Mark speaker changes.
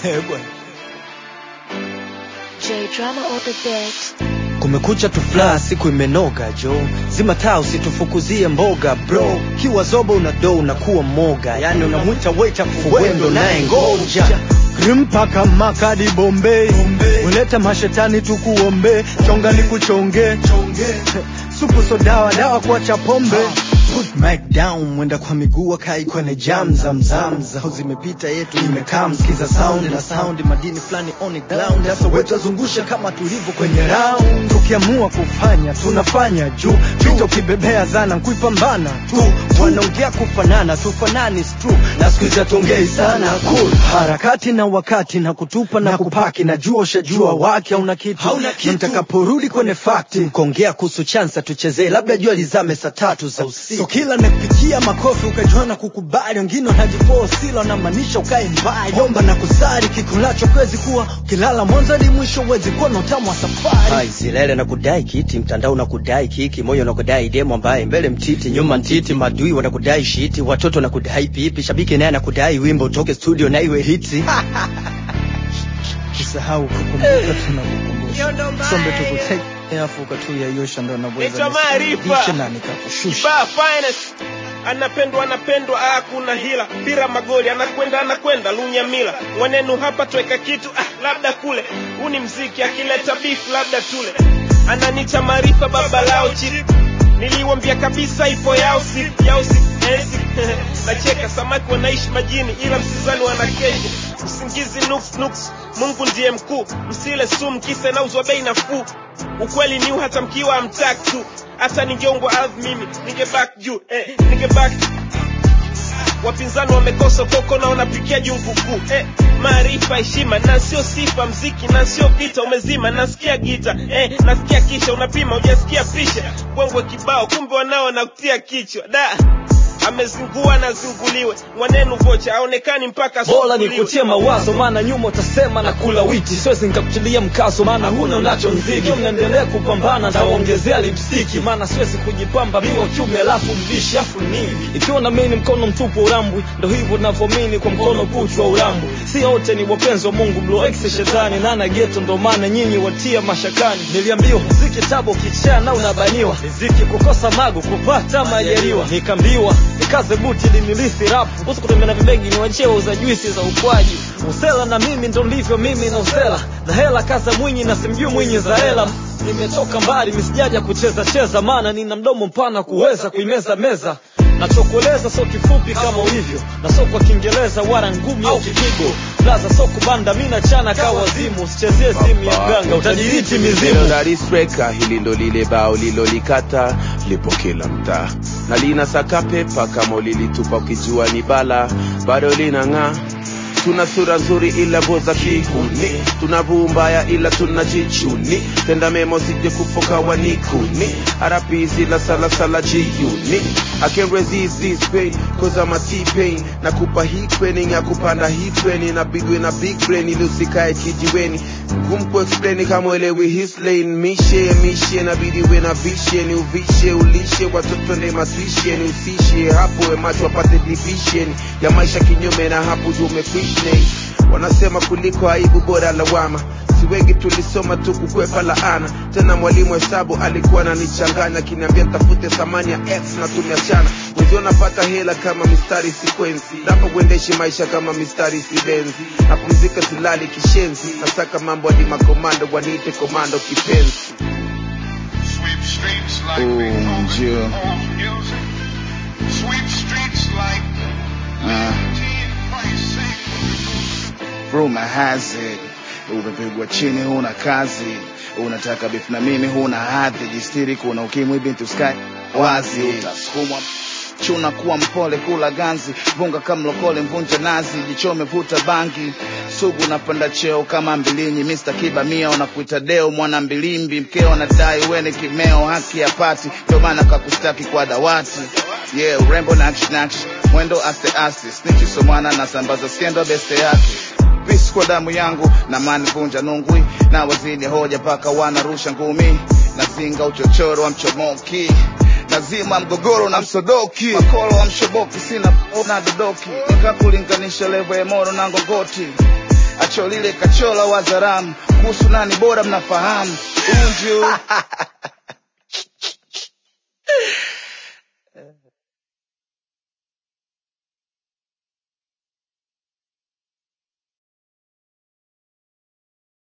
Speaker 1: Eh, bwana.
Speaker 2: J drama on the beat.
Speaker 1: kumekucha tufla siku imenoga jo zima taa usitufukuzie mboga bro kiwa zobo una do unakuwa moga yani unamwita waita fuwendo naye ngoja mpaka makadi bombei uleta mashetani tukuombe chonga ni kuchonge supu so dawa dawa kuacha pombe Put mic down mwenda kwa miguu akai kwenye jam zamzam zao zimepita yetu imekaa msikiza sound na sound madini fulani on the ground sasa wetu azungusha kama tulivyo kwenye round tukiamua kufanya tunafanya juu vita ukibebea zana kuipambana tu wanaongea kufanana tufanani is true na siku hizi hatuongei sana cool harakati na wakati na kutupa na kupaki najua ushajua wake hauna kitu
Speaker 3: Hauna kitu.
Speaker 1: Na mtakaporudi kwenye fakti mkongea kuhusu chansa tuchezee labda jua lizame saa tatu za usiku so kila nakupitia makofi ukajua na kukubali wengine wanajifosila wanamaanisha ukae mbali omba na kusari kikulacho kwezi kuwa ukilala mwanzo hadi mwisho wezi kuwa na utamu wa safari Hai, zilele na kudai kiti mtandao na kudai kiki moyo na kudai demo ambaye mbele mtiti nyuma ntiti madui wanakudai shiti watoto na kudai pipi shabiki naye anakudai wimbo utoke studio na iwe hiti kisahau kukumbuka tunakukumbusha sombe tukuteke afu ukatuyayosha ndo
Speaker 3: Naitwa
Speaker 1: naweza
Speaker 3: Maarifa.
Speaker 1: nisidishe na nikakushusha
Speaker 3: Ba finest anapendwa anapendwa, hakuna hila, pira magoli, anakwenda anakwenda, lunyamila mwenenu hapa, tweka kitu ah, labda kule, huu ni mziki, akileta beef labda tule, ananicha maarifa, baba lao chip niliwambia kabisa ipo yao siku yao siku eh, siku. nacheka samaki wanaishi majini ila msizani wanakesha usingizi nuks nuks mungu ndiye mkuu msile sumu kisa inauzwa bei nafuu ukweli ni hata mkiwa amtak tu hata ningeongwa ardhi mimi ningebak juu eh, ningebak wapinzani wamekosa koko na wanapikia jungu kuu eh, maarifa heshima na sio sifa mziki na sio vita umezima nasikia gita eh, nasikia kisha unapima ujasikia pisha bwengwe kibao kumbe wanao nakutia kichwa da amezingua na zinguliwe mwanenu vocha aonekani mpaka
Speaker 4: bora
Speaker 3: asubuliwe.
Speaker 4: nikutie mawazo maana nyuma utasema na kula witi siwezi nikakutilia mkazo maana huna unacho mziki mnaendelea kupambana ndawaongezea lipstiki maana siwezi kujipamba miwa kiume alafu mbishi afu nini ikiwa na mimi mkono mtupu urambwi ndo hivyo navyomini kwa mkono kuchwa urambwi si wote ni wapenzi wa mungu Blue X shetani nana geto ndo maana nyinyi watia mashakani niliambiwa muziki tabo kichana unabaniwa riziki kukosa mago kupata majaliwa nikaambiwa nikaze buti linilisi rap kuhusu kutembea na vibegi ni wacheo za juisi za ukwaji usela na mimi ndo ndivyo mimi na usela na hela kaza mwinyi na simjui mwinyi za hela nimetoka mbali misijaja kucheza cheza maana nina mdomo mpana kuweza kuimeza meza nachokueleza so kifupi kama ulivyo na so kwa kiingereza wala ngumi au kipigo blaza so kubanda mi nachana ka wazimu usichezie simu ya mganga utajiriti mizimu
Speaker 5: Melodistreka, hili ndo lile bao lilolikata lipo kila mtaa na lina saka pepa kama ulilitupa ukijua ni bala bado linang'aa tuna sura nzuri ila voza kihuni tuna vuu mbaya ila tuna jichuni tenda memo sije kufoka wanikuni harapizi la salasala jiuni I can't resist this pain cause I'm a T-pain nakupa hii training ya kupanda hii training napigwe na big brain ili usikae kijiweni ngumu kuexplain kama uelewi his lane mishe mishe nabidi we na vishe ni uvishe ulishe watoto ne masishe ni usishe hapo we macho wapate division ya maisha kinyume na hapo juu umefishne wanasema kuliko aibu bora lawama si wengi tulisoma tu kukwepa laana tena mwalimu hesabu alikuwa ananichanganya akiniambia tafute thamani ya x na tumeachana wenzio napata hela kama mistari sikwensi napo kuendeshe maisha kama mistari sibenzi napumzika silali kishenzi nasaka mambo hadi makomando wanite komando kipenzi
Speaker 6: Sweep streets like
Speaker 7: Oh,
Speaker 6: we own it.
Speaker 7: yeah.
Speaker 6: Own music. Sweep streets like
Speaker 7: Ah.
Speaker 6: T.
Speaker 7: rumor has it umepigwa chini huna kazi unataka beef na mimi huna hadhi jistiri kuna ukimwi bintu sky wazi utasukumwa chuna kuwa mpole kula ganzi vunga kama lokole mvunja nazi jichome vuta bangi sugu napanda cheo kama mbilinyi Mr. Kiba mia unakuita deo mwana mbilimbi mkeo anadai weni kimeo haki ya pati ndio maana kakustaki kwa dawati yeah urembo na action action mwendo aste aste snitchi so mwana nasambaza skendo beste yake Peace kwa damu yangu na mani vunja nungwi na wazini hoja paka wanarusha ngumi nazinga uchochoro wa mchomoki nazima mgogoro na msodoki makolo wa mshoboki sina na dodoki nikakulinganisha levo ya moro na ngongoti macho lile kachola wazaramu kuhusu nani bora mnafahamu unju